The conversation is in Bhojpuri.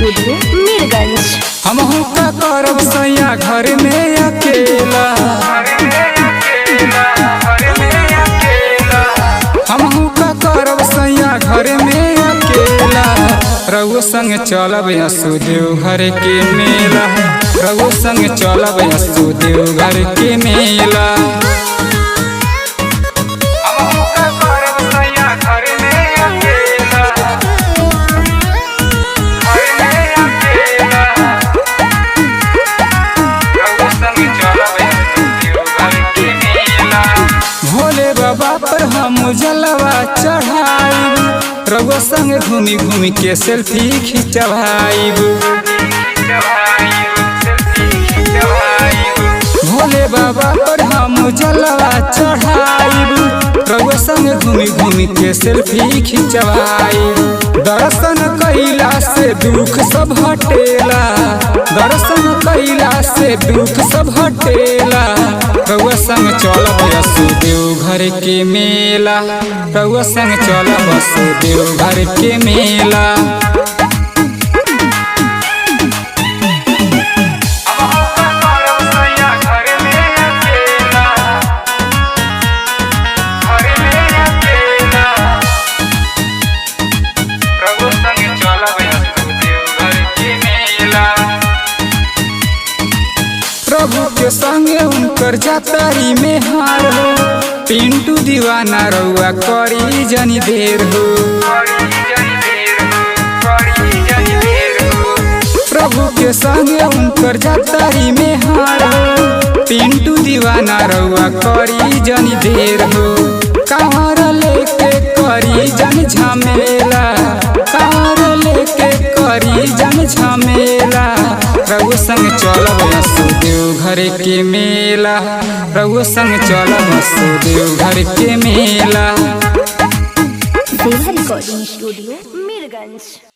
स्टूडियो मीरगंज हमहू का करब सैया घर में अकेला हमहू का करब सैया घर में अकेला रघु संग चलब यसुदेव घर के मेला रघु संग चलब यसुदेव घर के मेला हमहू का करब सैया घर में अकेला घर में अकेला भोले बाबा पर हम जलवा चढ़ाइब रघुआ संग घूमी घूमी के सेल्फी खिंचवाइब भोले बाबा पर हम जलवा चढ़ाइब रघुआ संग घूमी घूमी के सेल्फी खिंचवाइब दर्शन कैला से दुख सब हटेला दर्शन कैला से दुख सब हटेला रउआ संग चलब यसुदेव घर के मेला रउआ संग चलब यसुदेव घर के मेला प्रभु के संगे उनकर जातारी में हार हो पिंटू दीवाना रउआ करी जनी देर हो प्रभु के संगे उनकर जातारी में हार हो पिंटू दीवाना रउआ करी जनी देर हो कांवर लेके करी जन झमेला कांवर लेके करी जन झमेला रघु संग चलब यसुदेव घर के मेला रघु संग चलब यसुदेव घर के मेला देवा रिकॉर्डिंग स्टूडियो मीरगंज